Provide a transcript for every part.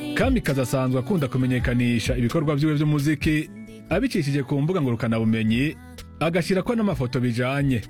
kamikazi asanzwe akunda kumenyekanisha ibikorwa vyiwe vy'umuziki abicishije ku mbuga ngurukanabumenyi agashyirako n'amafoto bijanye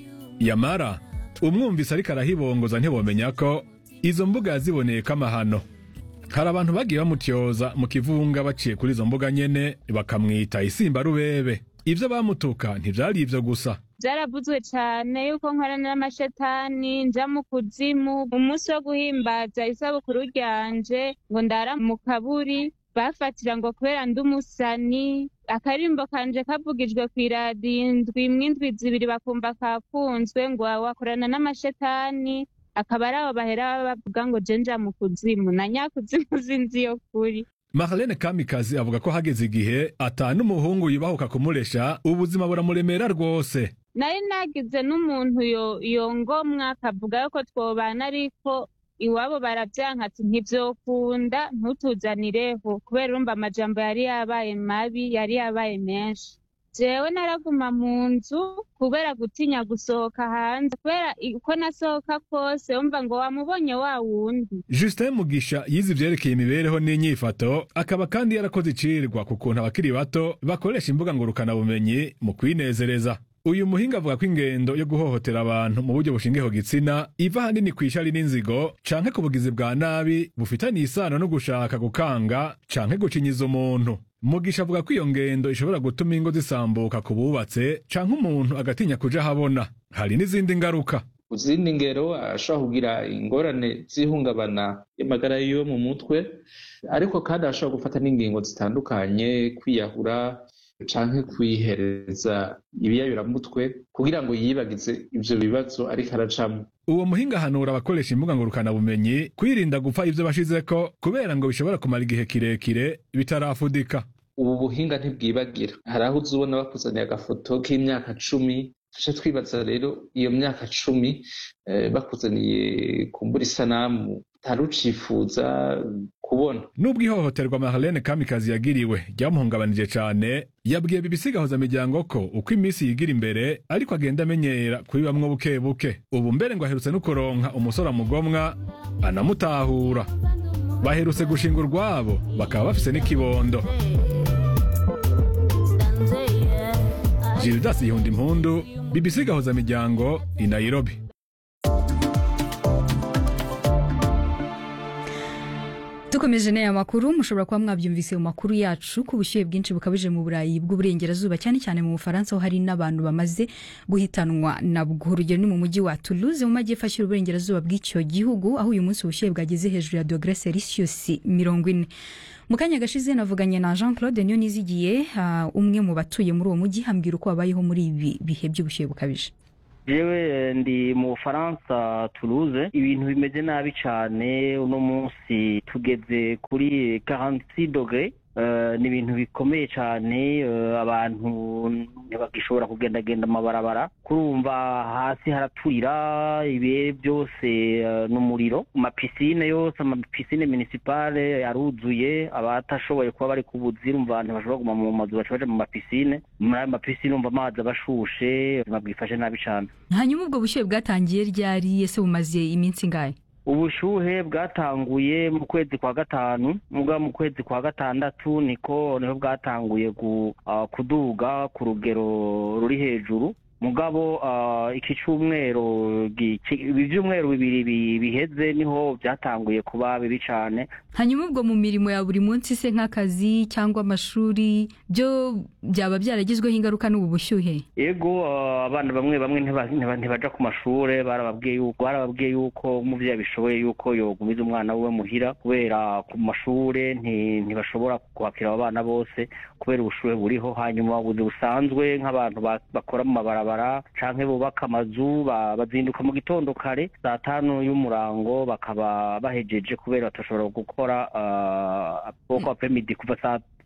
yamara umwumvise ariko arahibongoza ntibomenya ko izo mbuga yaziboneyeko amahano hari abantu bagiye bamutyoza mu kivunga baciye kuri izo mbuga nyene bakamwita isimba rubebe ivyo bamutuka ntivyari ivyo gusa byaravuzwe cyane yuko nkorana n'amashetani nja mu kuzimu umunsi wo guhimbaza isabukuru ryanje ngo ndara mu kaburi bafatira ngo kubera ndi umusani akarimbo kanje kavugijwe ku iradiyo indwi imwe indwi zibiri bakumva kakunzwe ngo wakorana n'amashetani akaba ari abo bahera bavuga ngo je nja mu kuzimu na nyakuzimu sinzi yo kuri Marlene Kamikazi avuga ko hageze igihe ata n'umuhungu yubahuka kumuresha ubuzima buramuremera rwose nari nagize n'umuntu yo- yongomwa akavuga yuko twobana ariko iwabo baravyanka ati ntivyokunda ntutuzanireho kubera urumva amajambo yari yabaye mabi yari yabaye menshi jewe naraguma mu nzu kubera gutinya gusohoka hanze kubera i- uko nasohoka kose umva ngo wamubonye wa wundi Justin Mugisha yize ivyerekeye imibereho n'inyifato akaba kandi yarakoze icirwa ku kuntu abakiri bato bakoresha imbuga ngurukanabumenyi mu kwinezereza uyu muhinga avuga ko ingendo yo guhohotera abantu mu buryo bushingiyeho gitsina iva ahanini kw'ishari n'inzigo canke ku bugizi bwa nabi bufitaniye isano no gushaka gukanga canke gucinyiza umuntu mugisha avuga ko iyo ngendo ishobora gutuma ingo zisambuka ku bubatse canke umuntu agatinya kuja ahabona hari n'izindi ngaruka ku zindi ngero ashobora kugira ingorane z'ihungabana y'amagara yiwe mu mutwe ariko kandi ashobora gufata n'ingingo zitandukanye kwiyahura canke kwihereza ibiyayuramutwe kugira ngo yibagize ivyo bibazo ariko aracamwo uwo muhinga ahanura abakoresha imbuga ngurukanabumenyi kwirinda gupfa ivyo bashizeko kubera ngo bishobora kumara igihe kirekire bitarafudika ubu buhinga ntibwibagira hari aho uza ubona bakuzaniye agafoto k'imyaka cumi tuca twibaza rero iyo myaka cumi eh, bakuzaniye kumbura isanamu utari ucifuza kubona nubwo ihohoterwa Marlene Kamikazi yagiriwe ryamuhungabanije cane yabwiye BBC miryango ko uko iminsi yigira imbere ariko agenda amenyera kuri bamwe buke buke ubu mbere ngo aherutse no kuronka umusore amugomwa anamutahura baherutse gushinga urwabo bakaba bafise n'ikibondo Gildas Yihunda Impundu BBC miryango i Nairobi dukomeje n'aya makuru mushobora kuba mwabyumvise mu makuru yacu ko ubushyuhe bwinshi bukabije mu burayi bw'uburengerazuba cyane cyane mu bufaransa aho hari n'abantu bamaze guhitanwa nabwo urugero ni mu mujyi wa toulouse mu majyepfo ashyira uburengerazuba bw'icyo gihugu aho uyu munsi ubushyuhe bwageze hejuru ya dogere celsius mirongo ine mu kanya gashize navuganye na jean claude niyo nizigiye uh, umwe mu batuye muri uwo mujyi hambwira uko babayeho muri ibi bihe by'ubushyuhe bukabije jewe ndi mu bufaransa toulouse ibintu bimeze nabi cyane uno munsi tugeze kuri 46 dogre ni ibintu bikomeye cyane abantu ntibagishobora kugendagenda amabarabara kurumva hasi haraturira ibihe byose n'umuriro amapisine yose amapisine municipale aruzuye abatashoboye kuba bari kubuzi urumva ntibashobora kuguma mu mazu baca baja mu mapisine muri ayo mapisine urumva amazi aba ashushe ubuzima bwifashe nabi cyane hanyuma ubwo bushyuhe bwatangiye ryari ese bumaze iminsi ingahe ubushuhe bwatanguye mu kwezi kwa gatanu muga mu kwezi kwa gatandatu niko niho bwatanguye kuduga ku rugero ruri hejuru mugabo iki cyumweru ibi byumweru bibiri biheze niho byatanguye kuba bibi cyane hanyuma ubwo mu mirimo ya buri munsi se nk'akazi cyangwa amashuri byo byaba byaragizweho ingaruka n'ubu bushyuhe yego abana bamwe bamwe ntibaja ku mashuri barababwiye yuko barababwiye yuko umubyeyi abishoboye yuko yogumiza umwana we muhira kubera ku mashuri ntibashobora kwakira abo bana bose kubera ubushuhe buriho hanyuma ubuzi busanzwe nk'abantu bakora mu mabarabara canke bubaka amazu bazinduka mu gitondo kare saa tanu y'umurango bakaba bahejeje kubera batashobora gukora boko apremidi kuva saa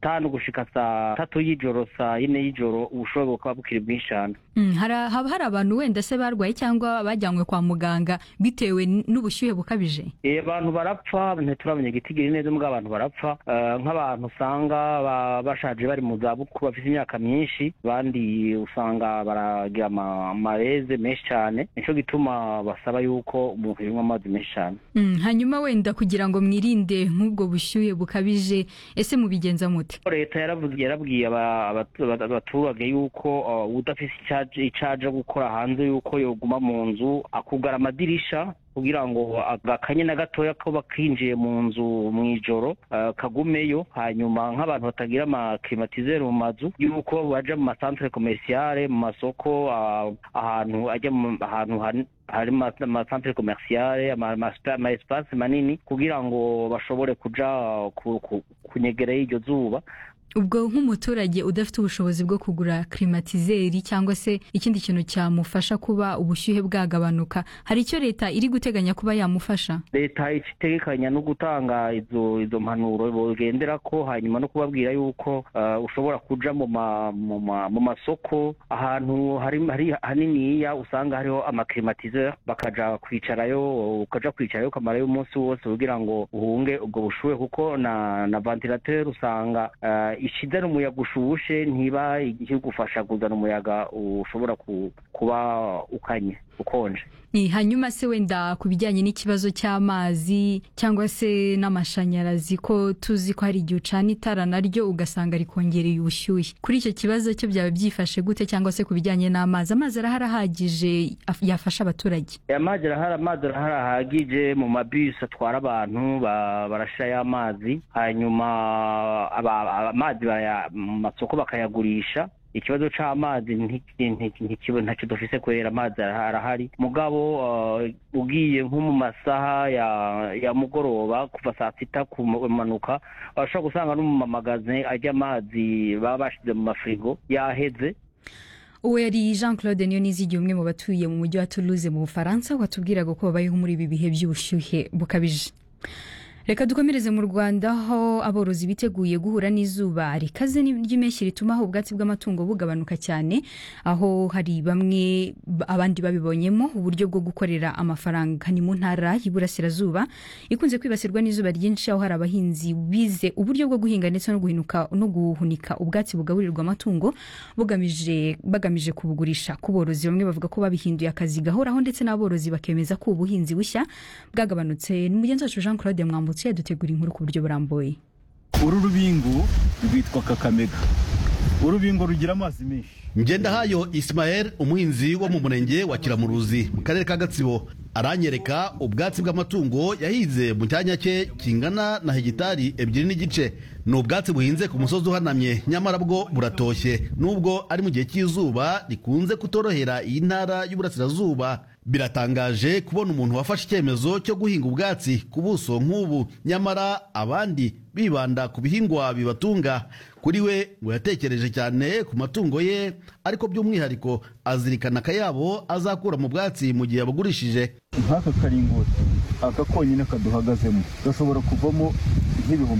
tanu gushika saa tatu y'ijoro saa yine y'ijoro ubushuhe bukaba bukiri bwinshi cyane Mm, hari- haba hari abantu wenda se barwaye cyangwa bajyanywe kwa muganga bitewe n- n'ubushyuhe bukabije Eh, abantu barapfa ntituramenya igitigiri neza mbwa abantu barapfa Eh, nk'abantu usanga ba- bashaje bari mu zabukuru bafite imyaka myinshi abandi usanga baragira ama- amareze menshi cyane nicyo gituma basaba yuko umuntu yanywa amazi menshi cyane Mm, hanyuma wenda kugira ngo mwirinde nk'ubwo bushyuhe bukabije ese mubigenza mute leta yaravuze yarabwiye aba- abatu- aba- abaturage yuko uh, udafise icaje icaje gukora hanze yuko yoguma mu nzu akugara amadirisha kugira ngo agakanye na gatoya ko bakinjiye mu nzu mu ijoro uh, kagumeyo hanyuma nk'abantu batagira amaklimatizere mu mazu yuko baja mu masantere komerciale mu masoko uh, ahantu ajya mu- ahantu hani- hari ama- amasantere komerciale ama- ama- ama espace manini kugira ngo bashobore kuja uh, ku- ku- kunyegera y'iryo zuba ubwo nk'umuturage udafite ubushobozi bwo kugura klimatizeri cyangwa se ikindi kintu cyamufasha kuba ubushyuhe bwagabanuka hari icyo leta iri guteganya kuba yamufasha leta itegekanya no gutanga izo izo mpanuro bogendera ko hanyuma no kubabwira yuko uh, ushobora kuja mu ma, mu, ma, mu masoko ahantu hari hari haniniya usanga hariho amaklimatiseur bakaja kwicarayo ukaja kwicarayo ukamarayo umunsi wose kugira ngo uhunge ubwo bushuhe kuko na na ventilateur usanga uh, ishizana umuyaga ushushe ntiba ikigufasha kuzana umuyaga ushobora ku, kuba ukanye ukonje Ni, hanyuma se wenda ku bijyanye n'ikibazo cy'amazi cyangwa se n'amashanyarazi ko tuzi ko hari igihe ucana itara naryo ugasanga rikongereye ubushyuhe kuri icyo kibazo cyo byaba byifashe gute cyangwa se ku bijyanye n'amazi amazi arahari ahagije af- yafasha abaturage amazi arahari amazi arahari ahagije mu mabisi atwara abantu ba- barashirayo amazi hanyuma aba- aba- amazi baraya- mu masoko bakayagurisha ikibazo c'amazi nti- nti- ntikiba- ntacyo dufise kubera amazi araha- arahari mugabo uh, ugiye nko mu masaha ya ya mugoroba kuva saa sita kumanuka urashobora gusanga no mu mamagaze ajya amazi baba bashize mu mafirigo yaheze uwo yari jean claude niyonizigiye umwe mu batuye mu mujyi wa toulouse mu bufaransa watubwiraga ko babayeho muri ibi bihe by'ubushyuhe bukabije reka dukomereze mu rwanda aho aborozi biteguye guhura n'izuba rikaze ry'impeshyi rituma aho ubwatsi bw'amatungo bugabanuka cyane aho hari bamwe b- abandi babibonyemo uburyo bwo gukorera amafaranga ni mu ntara y'iburasirazuba ikunze kwibasirwa n'izuba ryinshi aho hari abahinzi bize uburyo bwo guhinga ndetse no guhinuka no guhunika ubwatsi bugaburirwa amatungo bugamije bagamije kubugurisha ku borozi bamwe bavuga ko babihinduye akazi gahoraho ndetse n'aborozi bakemeza ko ubuhinzi bushya bwagabanutse ni mugenzi wacu jean claude mwambutse yadutegura inkuru ku buryo burambuye uru rubingo rwitwa kakamega urubingo rugira amazi menshi ngendahayo isimayeli umuhinzi wo mu murenge wa kiramuruzi mu karere ka gatsibo aranyereka ubwatsi bw'amatungo yahinze mu cyanya cye kingana na hegitari ebyiri n'igice ni ubwatsi buhinze ku musozi uhanamye nyamara bwo buratoshye nubwo ari mu gihe cy'izuba rikunze kutorohera iyi ntara y'uburasirazuba biratangaje kubona umuntu wafashe icyemezo cyo guhinga ubwatsi ku buso nk'ubu nyamara abandi bibanda ku bihingwa bibatunga kuri we ngo yatekereje cyane ku matungo ye ariko by'umwihariko azirikana akayabo azakura mu bwatsi mu gihe yabugurishije nk'aka karingoti aka konyine kaduhagazemo gashobora kuvamo nk'ibihumbi